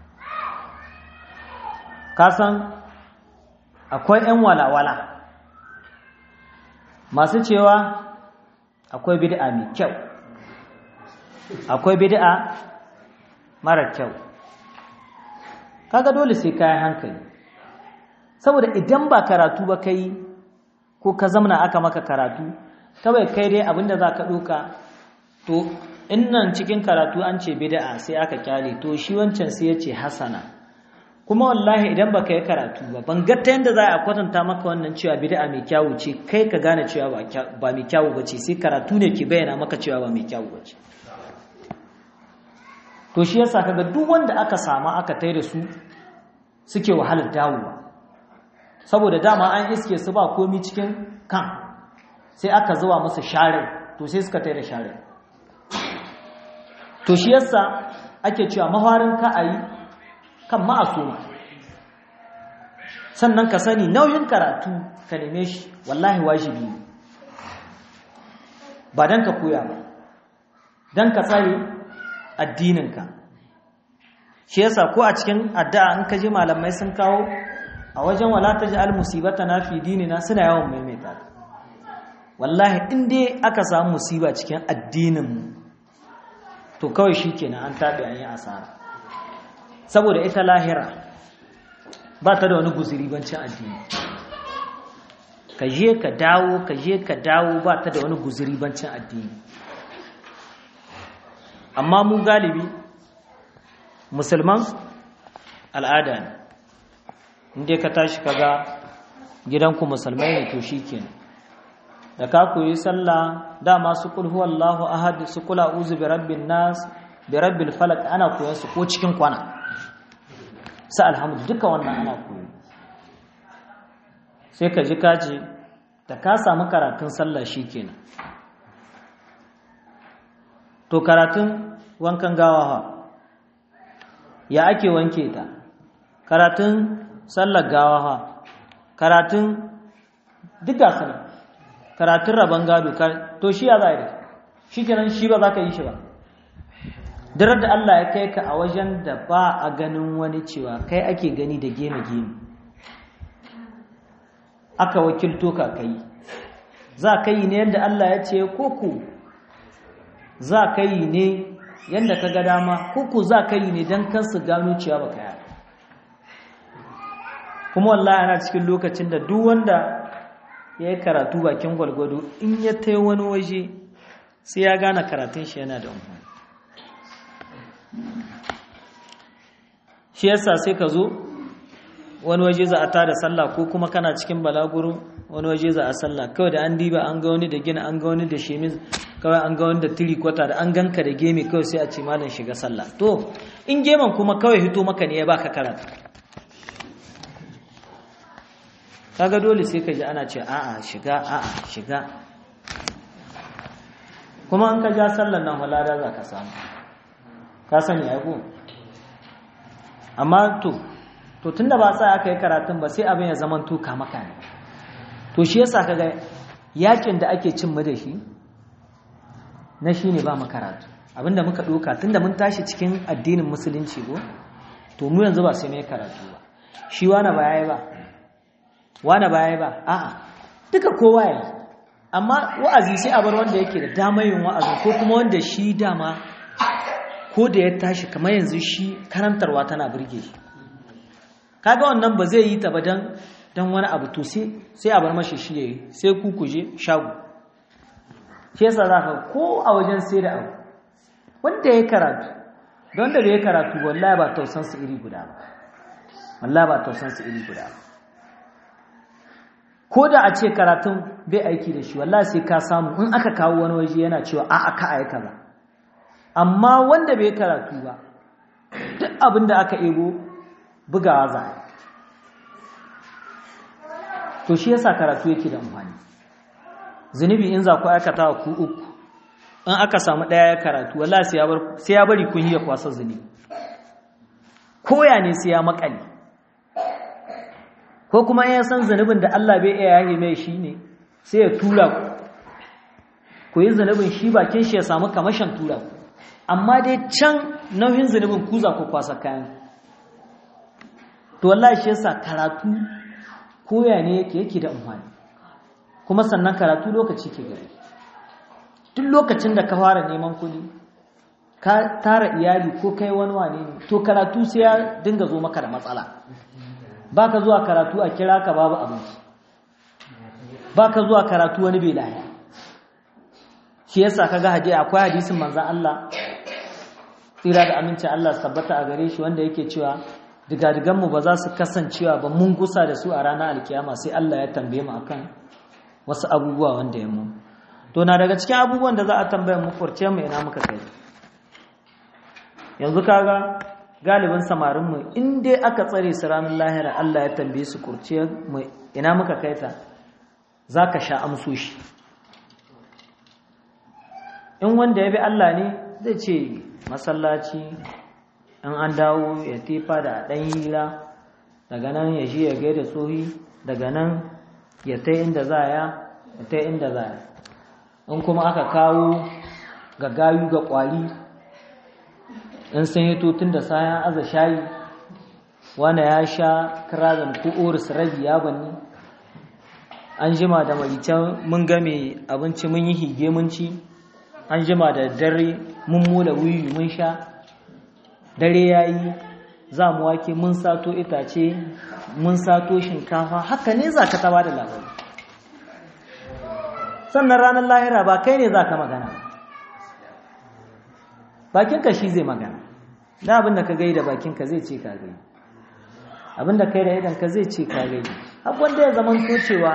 kasan akwai 'yan walawala masu cewa akwai bid'a mai kyau akwai bid'a mara kyau kaga dole sai kayan hankali saboda idan ba karatu ba kai ko ka zamana aka maka karatu kawai kai dai abinda za ka ɗoka to innan cikin karatu an ce bid'a sai aka kyale to shi wancan sai ya ce hasana kuma wallahi idan baka yi karatu ba ban ga ta yanda za a kwatanta maka wannan cewa bid'a mai kyawu ce kai ka gane cewa ba mai kyawu ba ce sai karatu ne ke bayyana maka cewa ba mai kyawu ba ce to shi yasa kaga duk wanda aka sama aka tai da su suke wahalar dawowa saboda dama an iske su ba komi cikin kan sai aka zuwa musu share to sai suka tai da share to shi yasa ake cewa mafarin ka ayi kan ma'asuma sannan ka sani nauyin karatu ka neme shi wallahi wajibi ne ba dan ka koya ba dan ka tsare addininka shi yasa ko a cikin addu'a in ka ji malamai sun kawo a wajen wala taj'al musibatana fi dinina suna yawan maimaita wallahi in dai aka samu musiba cikin addinin mu to kawai shikenan an tabe an yi asara saboda ita lahira ba ta da wani guzuri bancin addini ka je ka dawo ka je ka dawo ba ta da wani guzuri bancin addini amma mu galibi musulman al'ada ne inda ka tashi kaga gidanku musulmai ne to shikenan da ka koyi sallah dama su kul huwallahu ahad su kula uzu bi rabbin nas bi rabbil falaq ana koyon su ko cikin kwana sa alhamdu duka wannan ana koyo sai ka ji kaji da ka samu karatun sallah shikenan to karatun wankan gawa ha ya ake wanke ta karatun sallar gawa ha karatun duka sana karatun rabon gado to shi ya za a yi shi kenan shi ba za ka yi shi ba darar da Allah ya kai ka a wajen da ba a ganin wani cewa kai ake gani da gene-gene aka wakilto ka kai za ka yi ne yadda Allah ya ce koko za ka yi ne yadda ka ga dama koko za ka yi ne don kansu gano cewa ba ka yi kuma wallahi ana cikin lokacin da duk wanda ya yi karatu bakin gwalgwado in ya ta wani waje sai ya gane karatun shi yana da umarni shi yasa sai ka zo wani waje za a tada sallah ko kuma kana cikin balaguro wani waje za a sallah kawai da an diba an ga wani da gina an ga wani da shemis kawai an ga wani da tiri kwata da an ganka da gemi kawai sai a ce malam shiga sallah to in geman kuma kawai hito maka ne ya baka karatu kaga dole sai ka ji ana ce a'a shiga a'a shiga kuma an ka ja sallar nan halada za ka samu ka sani ai ko amma to to tunda ba sa aka yi karatun ba sai abin ya zaman tuka maka ne to shi yasa kaga yakin da ake cin mu da shi na shine ba mu karatu abinda muka doka tunda mun tashi cikin addinin musulunci ko to mu yanzu ba sai mai karatu ba shi wani ba yayi ba wani ba yayi ba a'a duka kowa yayi amma wa'azi sai a bar wanda yake da damar yin wa'azi ko kuma wanda shi dama ko da ya tashi kamar yanzu shi karantarwa tana burge shi kaga wannan ba zai yi ta ba dan dan wani abu to sai sai a bar mashi shi yayi sai ku kuje shago shi yasa zaka ko a wajen sai da abu wanda ya karatu don da ya karatu wallahi ba tausan su iri guda ba wallahi ba tausan su iri guda ba ko da a ce karatun bai aiki da shi wallahi sai ka samu in aka kawo wani waje yana cewa a aka aika ba amma wanda bai karatu ba duk abin da aka ego bugawa za a to shi yasa karatu yake da amfani zunubi in za ku aikata ku uku in aka samu ɗaya ya karatu wallahi sai ya bari kun yi ya kwasa zunubi koya ne sai ya makale ko kuma ya san zunubin da Allah bai iya yahi mai shi ne sai ya tura ku ku yi zunubin shi bakin shi ya samu kamashin tura ku amma dai can nauyin zunubin ku za ku kwasa kayan to wallahi shi yasa karatu koya ne yake yake da amfani kuma sannan karatu lokaci ke gari duk lokacin da ka fara neman kuɗi ka tara iyali ko kai wani wane ne to karatu sai ya dinga zo maka da matsala baka zuwa karatu a kira ka babu abinci baka zuwa karatu wani bai lahiya shi yasa kaga hadisi akwai hadisin manzon Allah tsira da aminci Allah sabbata a gare shi wanda yake cewa digadigan mu ba za su kasancewa ba mun gusa da su a ranar alkiyama sai Allah ya tambaye mu akan wasu abubuwa wanda ya mu to na daga cikin abubuwan da za a tambaye mu furce mu ina muka kai yanzu kaga galibin samarin mu in dai aka tsare su ranar lahira Allah ya tambaye su kurce mu ina muka kai ta zaka sha amsoshi in wanda ya bi Allah ne zai ce masallaci in an dawo ya tefa da ɗan hila daga nan ya shi ya gaida tsohi daga nan ya ta inda za ya ya ta inda za ya in kuma aka kawo ga gayu ga ƙwari in sun yi tun da sayan aza shayi wanda ya sha kirazin ko oris rabi ya banni an jima da maricen mun game abinci mun yi hige mun ci an jima da dare mun mula wuyi mun sha dare ya yi za mu wake mun sato itace mun sato shinkafa haka ne za ka taba da labari sannan ranar lahira ba kai ne za ka magana bakinka shi zai magana da abinda ka gai da bakinka zai ce ka gai abinda kai da idanka zai ce ka gai wanda ya zama cewa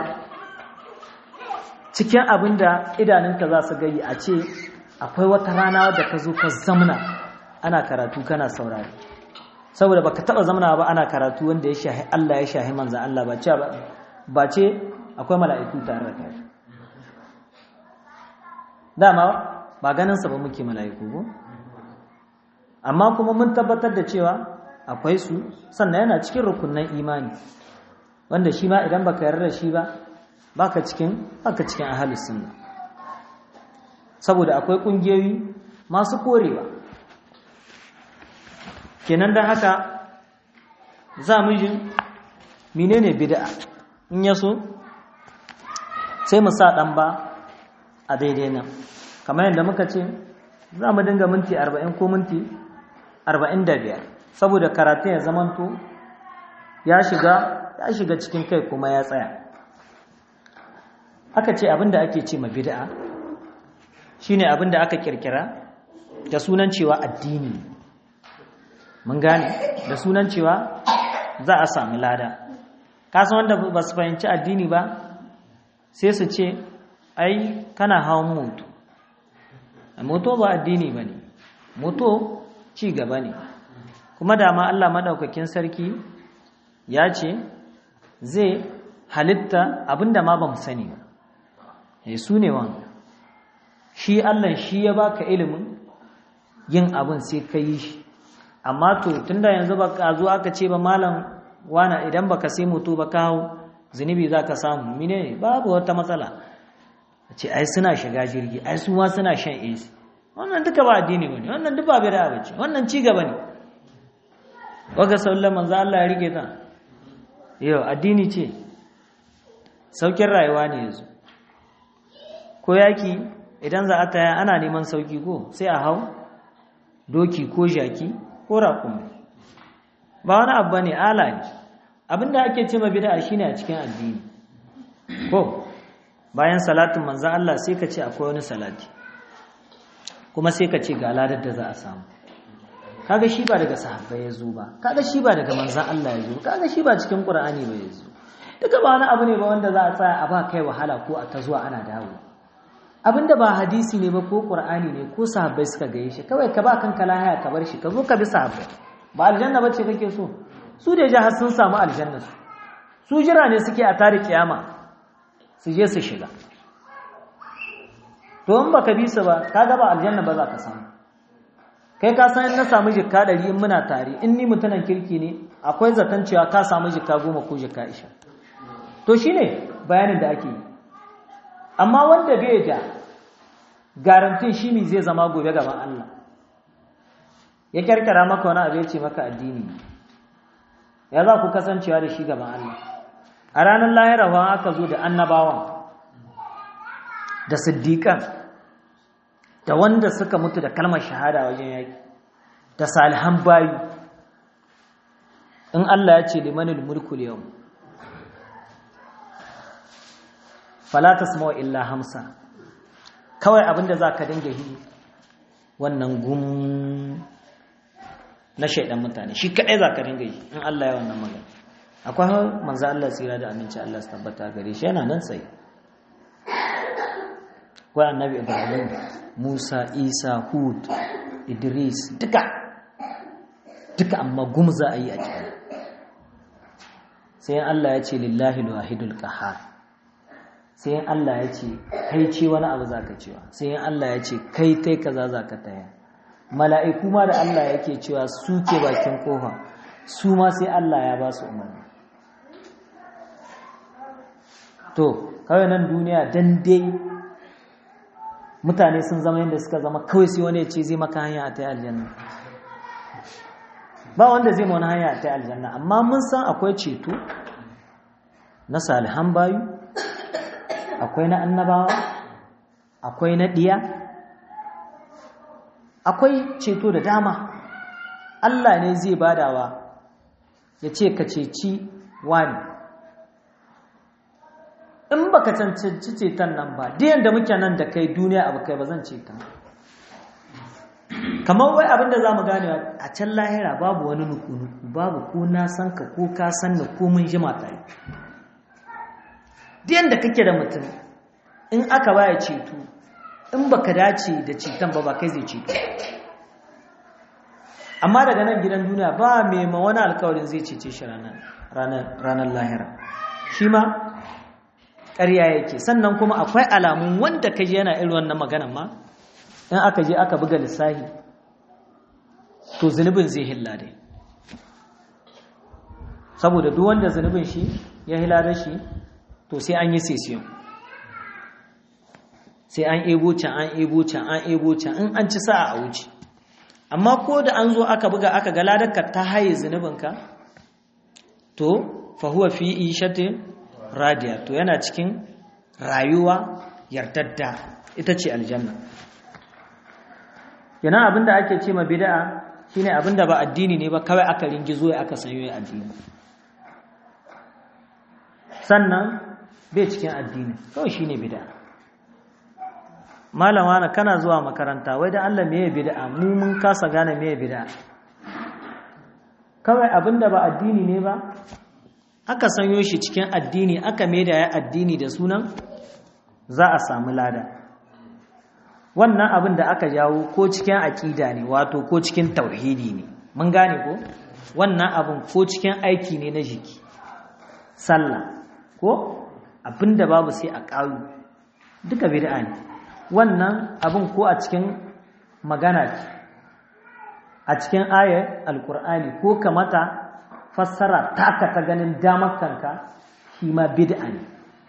cikin abinda idanunka za su gai a ce akwai wata rana da ka zo ka zamna ana karatu kana saurari saboda baka taba zamna ba ana karatu wanda ya shahi Allah ya shahi manzo Allah ba ce ba ce akwai mala'iku tare da kai dama ba ganin sa ba muke mala'iku ko amma kuma mun tabbatar da cewa akwai su sannan yana cikin rukunnan imani wanda shi ma idan baka yarda da shi ba baka cikin baka cikin ahlus sunna saboda akwai kungiyoyi masu korewa kenan dan haka za mu ji menene bid'a in yaso sai mu sa dan ba a daidai nan kamar yadda muka ce za mu dinga minti 40 ko minti 45 saboda karatun ya zamanto ya shiga ya shiga cikin kai kuma ya tsaya aka ce abinda ake ce ma bid'a shine abinda aka kirkira da sunan cewa addini mun gane da sunan cewa za a sami lada kasan wanda ba su fahimci addini ba sai su ce ai kana hawan moto moto ba addini ba ne moto ci gaba ne kuma dama Allah maɗaukakin sarki ya ce zai halitta abinda ma ba mu sani ba ya su ne wanga shi Allah shi ya baka ilimin yin abin sai ka yi shi amma to tunda yanzu ba ka zo aka ce ba malam wana idan baka sai moto ba ka hau zunubi za ka samu mine babu wata matsala ce ai suna shiga jirgi ai su ma suna shan AC wannan duka ba addini bane wannan duk ba bid'a bace wannan ci gaba ne waga sallan manzo Allah ya rike ta yau addini ce saukin rayuwa ne yanzu ko yaki idan za a taya ana neman sauki ko sai a hau doki ko jaki ko raƙumi ba wani abu bane ala ne abinda ake ce ma bid'a shine a cikin addini ko bayan salatin manzo Allah sai ka ce akwai wani salati kuma sai ka ce ga ladar da za a samu kaga shi ba daga sahabbai ya zo ba kaga shi ba daga manzan Allah ya zo kaga shi ba cikin Qur'ani ba ya zo duka ba wani abu ne ba wanda za a tsaya a ba kai wahala ko a ta zuwa ana dawo abinda ba hadisi ne ba ko Qur'ani ne ko sahabbai suka gaye shi kawai ka ba kanka lahiya ka bar shi ka zo ka bi sahabbai ba aljanna bace kake so su da jahar sun samu aljanna su su jira ne suke a tare kiyama su je su shiga to in baka bi su ba kaga ba aljanna ba za ka samu kai ka san in na samu jikka ɗari in muna tare in ni mutunan kirki ne akwai zaton cewa ka samu jikka goma ko jikka isha to shine bayanin da ake yi amma wanda bai da garantin shi ne zai zama gobe gaban Allah ya kyarkara maka wani abu ya ce maka addini ya za ku kasancewa da shi gaban Allah a ranar lahirawa aka zo da annabawan da siddiƙan da wanda suka mutu da kalmar shahada wajen yaki da salihan bayi in Allah ya ce limanil mulku yau fala tasma'u illa hamsa kawai abinda zaka dinga yi wannan gum na shaidan mutane shi kadai zaka dinga yi in Allah ya wannan magana akwai manzo Allah tsira da aminci Allah su tabbata gare shi yana nan tsaye akwai annabi Ibrahim Musa Isa Hud Idris duka duka amma gum za a yi a cikin sai Allah ya ce lillahi alwahidul qahhar sai yin Allah ya ce kai ce wani abu za ka cewa sai yin Allah ya ce kai tai kaza za ka taya mala'iku ma da Allah yake cewa su ke bakin kofa su ma sai Allah ya ba su umarni to kawai nan duniya dan dai mutane sun zama yadda suka zama kawai sai wani ya ce zai maka hanya a ta aljanna ba wanda zai wani hanya a ta aljanna amma mun san akwai ceto na salihan bayu akwai na annabawa akwai na ɗiya akwai ceto da dama Allah ne zai badawa ya ce ka ceci wani in ba ka cancanci ceton nan ba diyan da muke nan da kai duniya abu kai ba zan ceta kamar wai abinda za mu gane a can lahira babu wani nuku-nuku babu ko na san ka ko ka san ni ko mun jima tare diyan da kake da mutum in aka baya ceto in baka dace da ceton ba ba kai zai ceto amma daga nan gidan duniya ba mai ma wani alkawarin zai cece shi ranar lahira shi ma ƙarya yake sannan kuma akwai alamun wanda ka je yana irin wannan maganan ma in aka je aka buga lissahi to zunubin zai hilla dai saboda duk wanda zunubin shi ya hila da shi to sai an yi sesiyon sai an ebo can an ebo can an ebo can in an ci sa'a a wuce amma ko da an zo aka buga aka ga ladarka ta haye zunubinka to fahuwa fi ishatin radiya to yana cikin rayuwa yardadda ita ce aljanna yana abinda ake ce ma bid'a shine abinda ba addini ne ba kawai aka ringizo ya aka sanyo addini sannan bai cikin addini kawai shine bid'a malama na kana zuwa makaranta wai da Allah meye bid'a mu mun kasa gane meye bid'a kawai abinda ba addini ne ba aka sanyo shi cikin addini aka maida ya addini da sunan za a samu lada wannan abin da aka jawo ko cikin aƙida ne wato ko cikin tauhidi ne mun gane ko wannan abin ko cikin aiki ne na jiki sallah ko abin da babu sai a ƙaru duka bid'a ne wannan abin ko a cikin magana ce a cikin ayar alkur'ani ko kamata fassara taka ta ganin damar kanka shi ma bid'a ne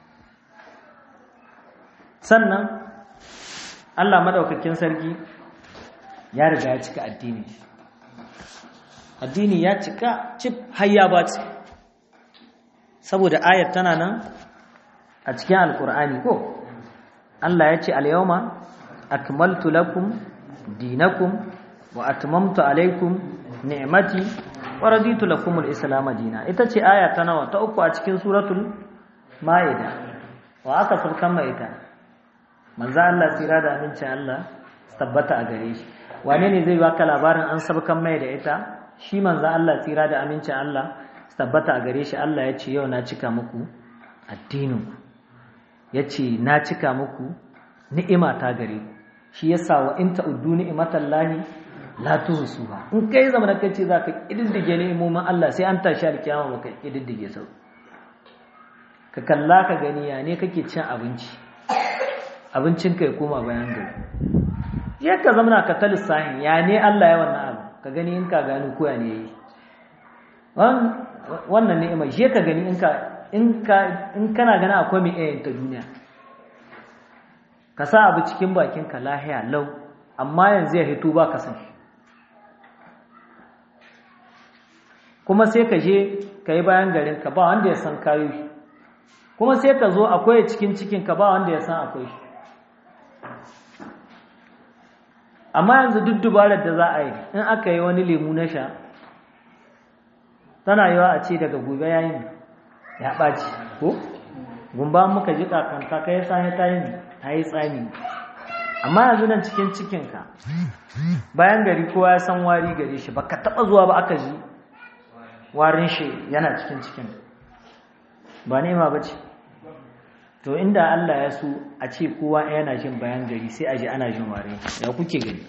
sannan Allah madaukakin sarki ya riga ya cika addini addini ya cika cif hayya ba ce saboda ayat tana nan a cikin alkur'ani ko Allah ya ce al-yawma akmaltu lakum dinakum wa atmamtu alaykum ni'mati wa raditu lakum al-islam dina ita ce aya ta nawa ta uku a cikin suratul maida wa aka sulkan mai ita manzo Allah tsira da amincin Allah tabbata a gare shi wane ne zai baka labarin an sabkan mai da ita shi manzo Allah tsira da amincin Allah tabbata a gare shi Allah ya ce yau na cika muku addinin ya ce na cika muku ni'ima ta gare ku shi yasa wa in ta'uddu ni'matallahi la tuhsuha in kai zama da kace zaka kididdige ni'imomin Allah sai an tashi alkiyama maka kididdige sau ka kalla ka gani ya ne kake cin abinci abincin ka ya koma bayan gari ya ka zama ka ta lissahin ya ne Allah ya wannan abu ka gani in ka gani ko ya ne yi wannan ni'ima je ka gani in ka in ka in kana gani akwai mai iyayen ta duniya ka sa abu cikin bakin ka lahiya lau amma yanzu ya hito ba ka san kuma sai ka je ka yi bayan garin ka ba wanda ya san kayo shi kuma sai ka zo akwai cikin cikin ka ba wanda ya san akwai shi amma yanzu duk dubarar da za a yi in aka yi wani lemu na sha tana yawa a ce daga gobe yayin ya ɓaci ko gumba muka ji kakanta ka yi sani ta yi ta yi tsami amma yanzu nan cikin cikinka bayan gari kowa ya san wari gare shi ba ka taɓa zuwa ba aka ji warin shi yana cikin cikin ba nema ba ce to inda Allah ya so a ce kowa yana jin bayan gari sai a ji ana jin warin ya kuke gani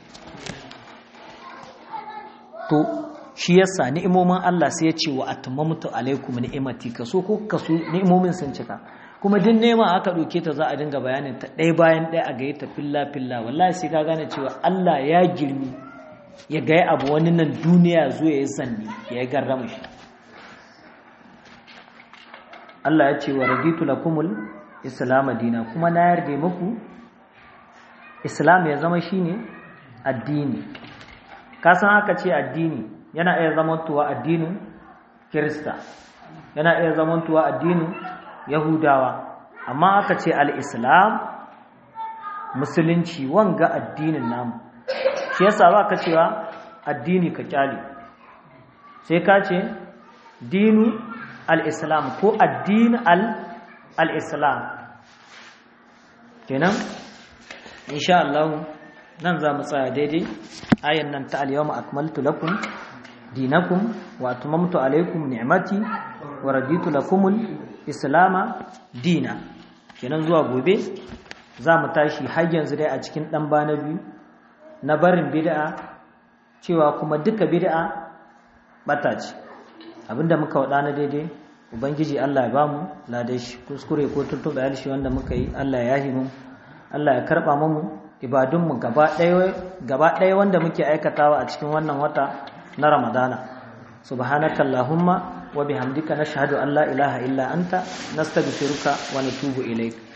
to shi yasa ni'imomin Allah sai ya ce wa atmamtu alaikum ni'imati kaso ko kaso ni'imomin sun cika kuma din nema aka ɗauke ta za a dinga bayanin ta ɗaya bayan ɗaya a gaye ta filla filla wallahi sai ka gane cewa Allah ya girmi ya gaya abu wani nan duniya zo ya yi sanni ya yi garrama shi Allah ya ce wa raditu lakumul islam dina kuma na yarda muku islam ya zama shine addini ka san aka ce addini yana iya zamantowa addinin kirista yana iya zamantowa addinin yahudawa amma aka ce al-islam musulunci wanga addinin namu shi yasa ba ka cewa addini ka kyale sai ka ce dinu al-islam ko addini al-islam kenan insha Allah nan za mu tsaya daidai ayan nan ta al-yawma akmaltu lakum dinakum wa atmamtu alaykum ni'mati wa raditu lakumul islama dina kenan zuwa gobe za mu tashi har yanzu dai a cikin dan bana biyu na barin bid'a cewa kuma duka bid'a bata ce abinda muka wada na daidai ubangiji Allah ya bamu ladai shi kuskure ko tuntuɓe alshi wanda muka yi Allah ya yahi mu Allah ya karɓa mu ibadunmu gaba ɗaya wanda muke aikatawa a cikin wannan wata na ramadana subhanaka allahumma wa bihamdika nashhadu an la ilaha illa anta nastaghfiruka wa natubu ilaik